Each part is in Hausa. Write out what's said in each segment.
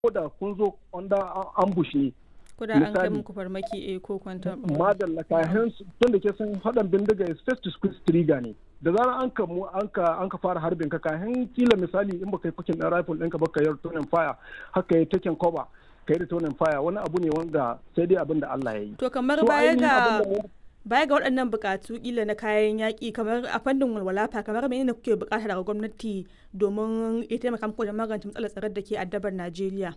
da kun zo wanda ambush ne ko da an kai muku farmaki eh ko kwantar madalla kayan tun da ke san hadan bindiga is first to squeeze trigger ne da zarar an ka mu an ka an ka fara harbin ka kayan kila misali in baka yi fakin ɗan rifle ɗinka ba ka yi returning fire haka yi taken cover ka yi returning fire wani abu ne wanda sai dai abin da Allah ya yi to kamar baya ga baya ga waɗannan buƙatu kila na kayan yaƙi kamar a fannin walwala fa kamar menene kuke buƙata daga gwamnati domin ya taimaka muku da magance matsalar tsaron da ke addabar Najeriya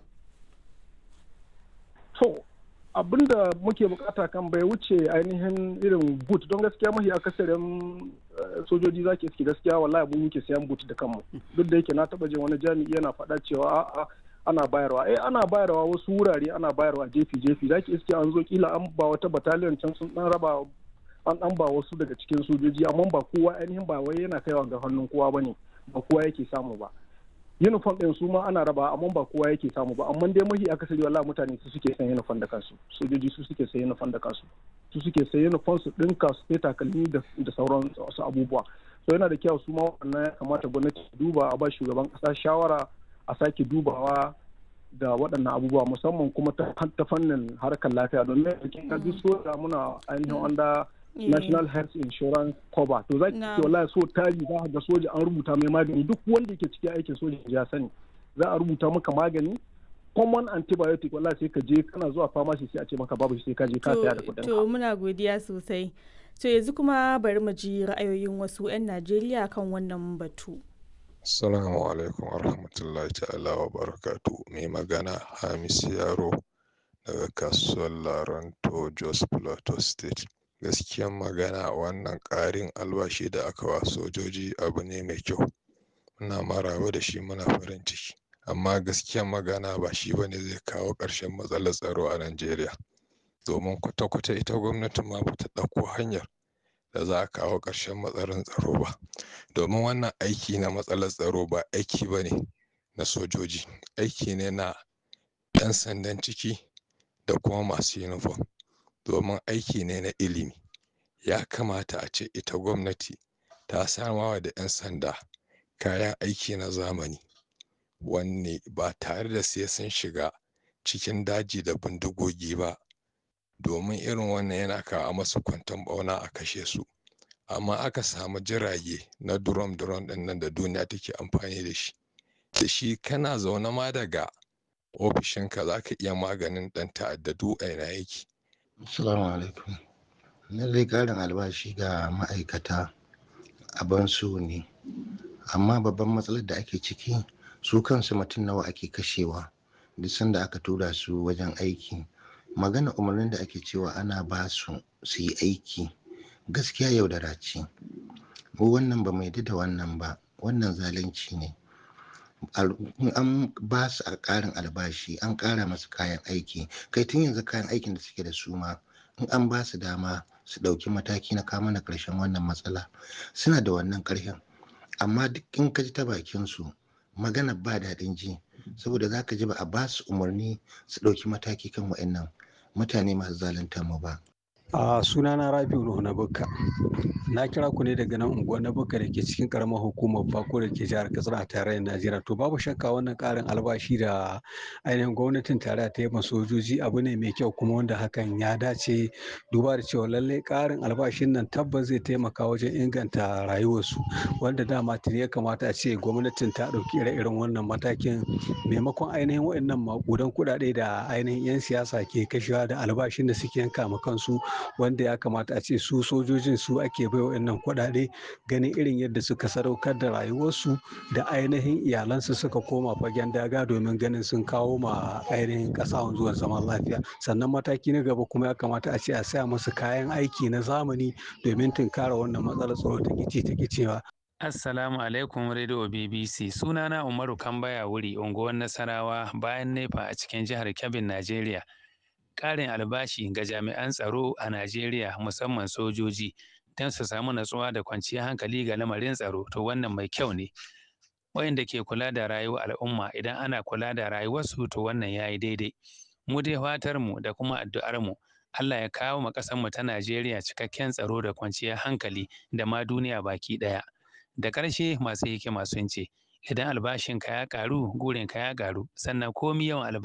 to abinda muke bukata kan bai wuce ainihin irin boot don gaskiya mahi akasarin sojoji za ke iske gaskiya wallahi mu muke sayan boot da kanmu duk da yake na taba jin wani jami'i yana faɗa cewa a'a ana bayarwa eh ana bayarwa wasu wurare ana bayarwa jefi jefi za ki iske an zo kila an ba wata battalion can sun dan raba an dan ba wasu daga cikin sojoji amma ba kowa ainihin ba wai yana kaiwa ga hannun kowa bane ba kowa yake samu ba uniform din su ma ana raba amma ba kowa yake samu ba amma dai mahi akasari wallahi mutane su suke san uniform da kansu sojoji su suke san uniform da kansu su suke san uniform su dinka su sai takalmi da sauran wasu abubuwa so yana da kyau su ma wannan ya kamata gwamnati ta duba a ba shugaban kasa shawara a sake dubawa da waɗannan abubuwa musamman kuma ta fannin harkar lafiya domin kin ga duk soja muna ainihin wanda National Health Insurance Cover. To za ki ce wallahi so tari za ga soja an rubuta mai magani duk wanda yake cikin aikin soja ya sani. Za a rubuta maka magani common antibiotic wallahi sai ka je kana zuwa pharmacy sai a ce maka babu sai ka je ka saya da kuɗin. To muna godiya sosai. To yanzu kuma bari mu ji ra'ayoyin wasu 'yan Najeriya kan wannan batu. Assalamu alaikum warahmatullahi ta'ala wa barakatu. Mai magana Hamis Yaro daga kasuwar Laranto Jos Plateau State. gaskiyan magana wannan ƙarin albashi da aka wa sojoji abu ne mai kyau muna maraba da shi muna farin ciki amma gaskiyan magana ba shi ba ne zai kawo ƙarshen matsalar tsaro a najeriya domin kwata-kwata ita gwamnatin ma bata ɗauko hanyar da za a kawo ƙarshen matsalar tsaro ba domin wannan aiki na matsalar tsaro ba aiki ba ne na sojoji aiki ne na 'yan sandan ciki da kuma masu yunifom domin aiki ne na ilimi ya kamata a ce ita gwamnati ta samawa da 'yan sanda kayan aiki na zamani wanne ba tare da sai sun shiga cikin daji da bindigogi ba domin irin wannan yana kawo masu kwanton bauna a kashe su amma aka samu jirage na durom durom ɗin nan da duniya take amfani da shi da shi kana zaune ma daga ofishinka za ka iya maganin ɗan ta'addadu a yana yake Assalamu alaikum. Lallai ƙarin albashi ga ma'aikata abin so ne, amma babban matsalar da ake ciki su kansu mutum nawa ake kashewa duk sanda aka tura su wajen aiki. Magana umarnin da ake cewa ana ba su su yi aiki gaskiya yaudara ce. Mu wannan ba mai da wannan ba, wannan zalunci ne. an ba su a ƙarin albashi an ƙara masu kayan aiki kai tun yanzu kayan aikin da suke da su ma in an ba su dama su ɗauki mataki na kama na ƙarshen wannan matsala suna da wannan ƙarfin amma duk in ka ji ta bakin su magana ba daɗin ji saboda za ka ji ba a ba su umarni su ɗauki mataki kan wa'annan mutane masu zalunta mu ba a sunana rabiu nuhu na bukka na kira ku ne daga nan unguwar na bukka da ke cikin karamar hukumar bako da ke jihar katsina a tarayyar najeriya to babu shakka wannan karin albashi da ainihin gwamnatin tarayya ta yi ma sojoji abu ne mai kyau kuma wanda hakan ya dace duba da cewa lallai karin albashin nan tabbas zai taimaka wajen inganta rayuwarsu wanda dama tuni ya kamata a ce gwamnatin ta ɗauki ire-iren wannan matakin maimakon ainihin waɗannan maƙudan kuɗaɗe da ainihin 'yan siyasa ke kashewa da albashin da suke yanka ma kansu wanda ya kamata a ce su sojojin su ake bai wa'annan kuɗaɗe ganin irin yadda suka sadaukar da rayuwarsu da ainihin iyalansu suka koma fagen daga domin ganin sun kawo ma ainihin ƙasa zuwan zaman lafiya sannan mataki na gaba kuma ya kamata a ce a saya musu kayan aiki na zamani domin tunkara wannan matsalar tsaro ta kici ta kicewa Assalamu alaikum Radio BBC. Sunana Umaru Kambaya wuri, unguwar Nasarawa bayan Nefa a cikin jihar Kebbin, Najeriya. Ƙarin albashi ga jami'an tsaro a Najeriya musamman sojoji don su samu natsuwa da kwanciyar hankali ga lamarin tsaro to wannan mai kyau ne. Wayanda ke kula da rayuwar al'umma idan ana kula da rayuwarsu to wannan ya yi daidai. Mu dai fatar mu da kuma addu'ar mu Allah ya kawo ma ƙasar mu ta Najeriya cikakken tsaro da kwanciyar hankali da ma duniya baki ɗaya. Da ƙarshe masu hikima sun ce idan albashinka ya ƙaru gurinka ya ƙaru sannan komi yawan albashi